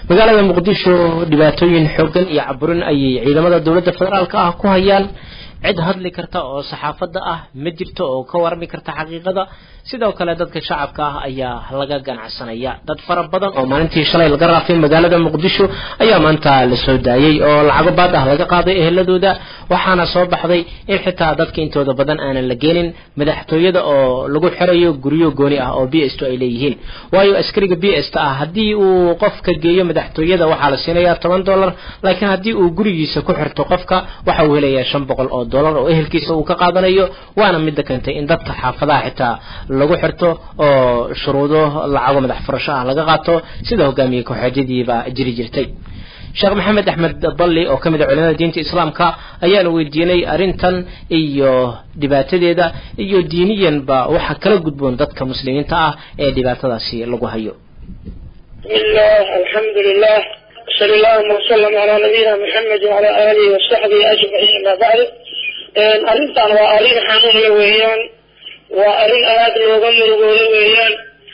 magaalada muqdisho dhibaatooyin xoogan iyo caburin ayay ciidamada dowladda federaalka ah ku hayaan cid hadli karta oo saxaafadda ah ma jirto oo ka warami karta xaqiiqada sidoo kale dadka shacabka ah ayaa laga ganacsanaya dad fara badan oo maalintii shalay laga raafay magaalada muqdisho ayaa maanta la soo daayey oo lacago baad ah laga qaaday eheladooda waxaana soo baxday in xitaa dadka intooda badan aanan la geenin madaxtooyada oo lagu xirayo guryo gooni ah oo b s t ay leeyihiin waayo askariga b s t ah haddii uu qofka geeyo madaxtooyada waxaa la siinayaa toban dollar laakiin haddii uu gurigiisa ku xirto qofka waxa uu helayaa shan boqol oo dollar oo ehelkiisa uu ka qaadanayo waana midda keentay in dadka xaafadaha xitaa lagu xirto oo shuruudo lacago madax furasho ah laga qaato sida hogaamiye kooxeedyadiiba jiri jirtay sheekh maxamed axmed balli oo ka mid a culimada diinta islaamka ayaanu weydiinay arrintan iyo dhibaatadeeda iyo diiniyanba waxa kala gudboon dadka muslimiinta ah ee dhibaatadaasi lagu hayo bismillah alxamdulilah sal allahuma wasalam calaa nabiyina maxamed wacala aalihi wasaxbihi ajmaciin ama bacdu arrintan waa arrin xanuunla weeyaan waa arrin aada looga murugoodo weeyaan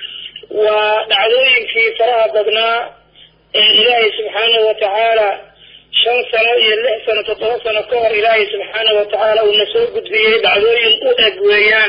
waa dhacdooyinkii faraha badnaa ee ilaahay subxaanahu watacaala shan sano iyo lix sano toddoba sano ka hor ilaahay subxaanahu watacaala uuna soo gudbiyey dhacdooyin u eg weeyaan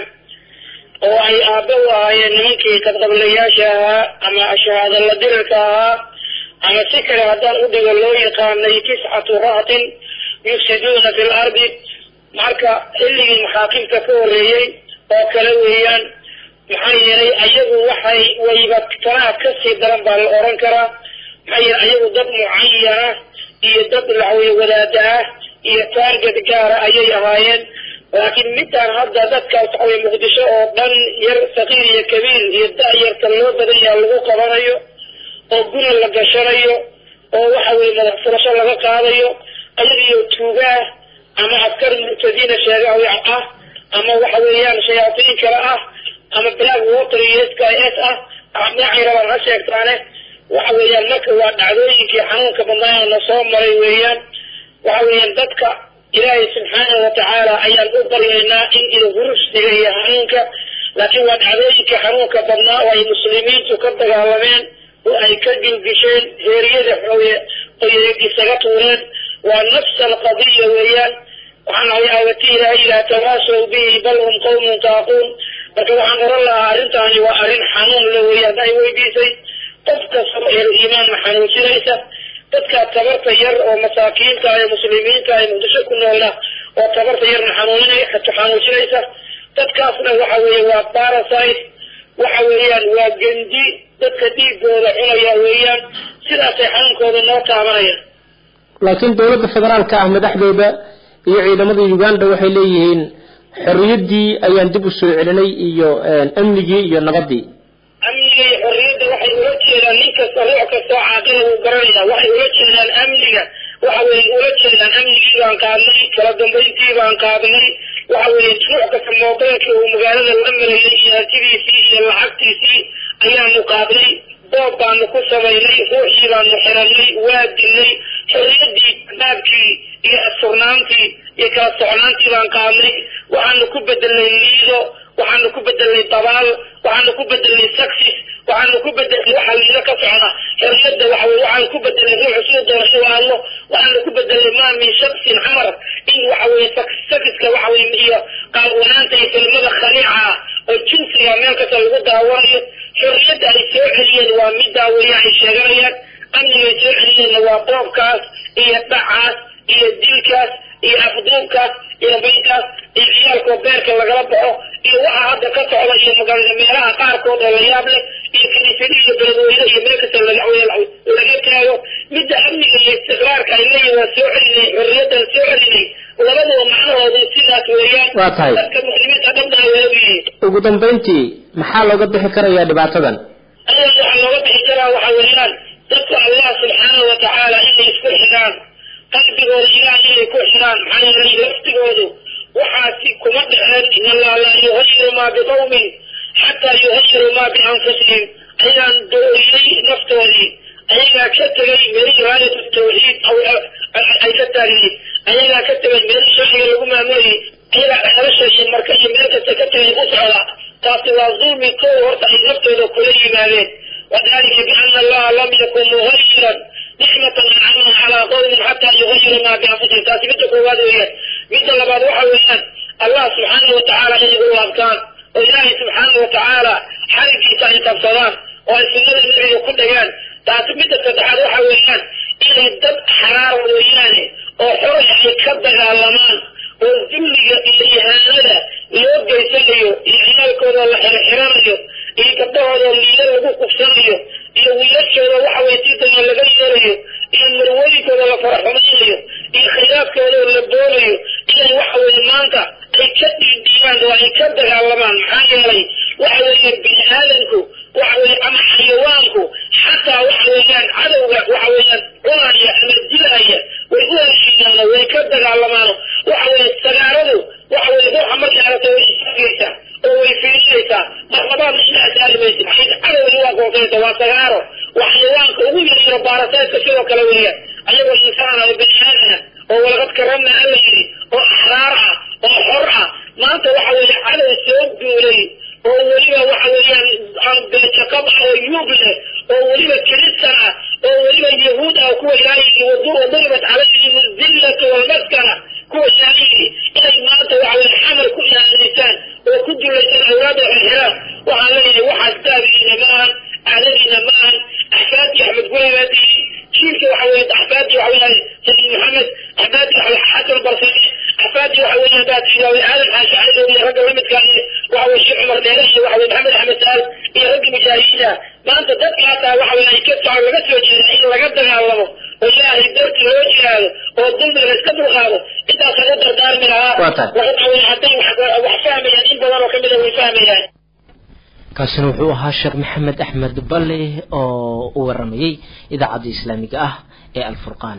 oo ay aabbe u ahaayeen nimankii qadqablayaasha ahaa ama shahaadala dirirka ahaa ama si kale haddaan u dhigo loo yaqaanay tiscatu ra'tin yufsiduuna fi lardi marka xilligii maxaakimta ka horreeyey oo kale weeyaan maxaa yeelay ayagu waxay wayba tanaa kasii daran baa la oran karaa maxaa yeelay ayagu dad mucayana iyo dad laxweye wadaada ah iyo taarget gaara ayay ahaayeen laakiin midaan hadda dadkaas waxaweye muqdisho oo dhan yar saqiir iyo kabiir iyo da-yarta loo badan yaha lagu qabanayo oo guri la gashanayo oo waxa weye madax furasho laga qaadayo ayagiyo tuugaah ama askar murtadiina sheega ah ama waxa weeyaan shayaatiin kale ah ama black water iyo s k s ah dhinacay rabaan ha sheegtaane waxa weeyaan marka waa dhacdooyinkii xanuunka badnaa na soo maray weeyaan waxa weeyaan dadka ilaahay subxaanahu watacaala ayaan u baryaynaa in ilhurusdiga iyo xanuunka laakiin waa dhacdooyinkii xanuunka badnaa oo ay muslimiintu ka dagaalameen oo ay ka gilgisheen heeriyada xooye oy isaga tuureen waa nafs alqadiya weeyaan waxaan ahay aawati ilaahay ilaa tawaasow bihi bal hum qawmun taaquun marka waxaan oran lahaa arrintaani waa arrin xanuun la weeye hadda ay weydiisay qof kastaba ehlu iimaanna xanuunsinaysa dadka tabarta yar oo masaakiinta ee muslimiinta ee muqdisho ku noolna oo tabarta yarna xanuuninay xanuunsinaysa dadkaasna waxa weeye waa parasite waxa weeyaan waa gendi dadka dhiigooda cunaya weeyaan sidaasay xanuunkooda noo taabanayaan laakiin dowladda federaalka ah madaxdooda iyo ciidamada uganda waxay leeyihiin xorriyaddii ayaan dib u soo celinay iyo amnigii iyo nabadii amniga iyo xorriyadda waxay ula jeedaan nin kasta ruux kastoo caaqila wuu garanaya waxay ula jeedaan amniga waxa weye ula jeedaan amnigii baan qaadnay kala dambayntii baan qaadnay waxa weeye ruux kasta moobeelkii uu magaalada la marayay iyo hantidiisii iyo lacagtiisii ayaanu qaadnay boob baanu ku samaynay ruuxii baanu xiranay waa dilnay xorriyaddii baabkii iyo asturnaantii iyo kala socnaantii baan qaadnay waxaanu ku bedelnay liido waxaanu ku bedelnay dabaal waxaanu ku bedelnay saxis waxaanu ku bedelnay waxa liido ka socda xorriyadda waxa weye waxaanu ku bedelnay ruuxu siduu doona inuu hadlo waxaanu ku bedelnay maa min shaksin camar in waxa weye saxiska waxa weye iyo qaawanaanta iyo kelmada khaliica ah oo jinsiga meel kasta lagu daawanayo xorriyadda ay soo celiyeen waa middaa weeye ay sheeganayaan amnigay soo celiyeenna waa boobkaas iyo dhacaas iyo dilkaas iyo afduubkaas iyo baynkaas iyo ciyaalkoo beerka lagala baxo iyo waxa hadda ka socda iyo magaalada meelaha qaarkood oo la yaab leh iyo kaniisada iyo beledweyne iyo meel kasta laga taago midda amniga iyo istiqraarka ay leeyihin waa soo celinay xorriyaddan soo celinay labaduba macnahoodu sidaas weeyaan waa tahay dadka muslimiinta dhabnaa waa ogyihiin ugu dambayntii maxaa looga bixi karayaa dhibaatadan ayaga waxaa looga bixi karaa waxa weeyaan dadku allah subxaanahu watacaala inay isku xidhaan qalbigooda ilaah inay ku xidhaan maxaa yeelay laftigoodu waxaasi kuma dhexeen in allah laa yuhayiru maa biqawmin xataa yuhayiru maa bianfusihim ayagaan dooriyey naftoodii ayagaa ka tegay meelihii raayat tawxiid ay ka taagnayd ayagaa ka tegay meelihii sharciga lagu maamulayay ayagaa nolosha iyo marka iyo meel kasta ka tegay u socda taasi waa dulmi kow horta ay naftooda kula yimaadeen wadalika biana allaha lam yakun muhayiran qawmin xataa yugayiru maa bianfusihim taasi midda koowaad weeyaan midda labaad waxa weeyaan allah subxaana watacaala inay u laabtaan oo ilaahay subxaana watacaala xarigiisa ay qabsadaan oo ay sunnada nebiga ku dhagaan taasi midda saddexaad waxa weeyaan inay dad xaraar mooyaane oo xoray ay ka dagaalamaan oo dulliga iyo ihaanada loo geysanayo iyo ciyaalkooda la xirxiranayo iyo gabdhahooda liilo lagu kufsanayo iyo wiilashooda waxa weye sidana laga yeelayo iyo marwooyinkooda la faraxumaynayo iyo khayraadkooda la doonayo inay waxa weye maanta ay ka dhiidhiibaan oo ay ka dagaalamaan maxaa yeelay waxa weeye bini aadamku waxa weye ama xayawaanku xataa waxa weeyaan cadowga waxa weeyaan cunaya ama dilaya way u heshiiyaan way ka dagaalamaano waxa weye sagaaradu waxa weye ruuxa markay aragto way istaagaysaa oo way fiirinaysaa marlabaad ina saari maysa maxay cadowgii waa goosaysa waa sagaaro waa xayawaanka ugu yaryaro baarasaydka sidoo kale weeyaan ayagoo insaan oo bini aadana oo walaqad karamna alla yidhi oo axraar ah oo xor ah maanta waxa weeye cadow soo duulay oo weliba waxa weeyaan beejaqab ah oo yuub leh oo weliba kiristan ah oo weliba yahuud ah kuwa ilaahay waduribat calayhim zillatu walmaskana kuwa ilaahay inay maanta waxa weye xamal ku ilaalisaan oo ku dulaysan awlaada xirxiraan waxaan leeyahay waxaas daabigiina maahan aadadiina maahan axfaadii axmed guribaadii jiilka waxa weye axfaadii waxa weeyaan sabiid maxamed axfaadii waxa weye xasan barsane axfaadii waxa weeyaan baatiida aadan xaashi cali iyo ragga lamidka iyo waxa weye sheekh cumar dheere iyo waxa weye maxamed axmed saal iyo ragga mujaahidiina maanta dadkaasaa waxa weye ay ka soco laga soo jeeda in laga dagaalamo oo ilaahay darti loo jihaado oo dulmiga la iska dulqaado intaas laga dardaarmi lahaa waxa weye hadday wax fahmayaan in badan oo kamid a way fahmayaan kaasina wuxuu ahaa sheekh maxamed axmed balle oo u waramayey idaacadda islaamiga ah ee alfurqaan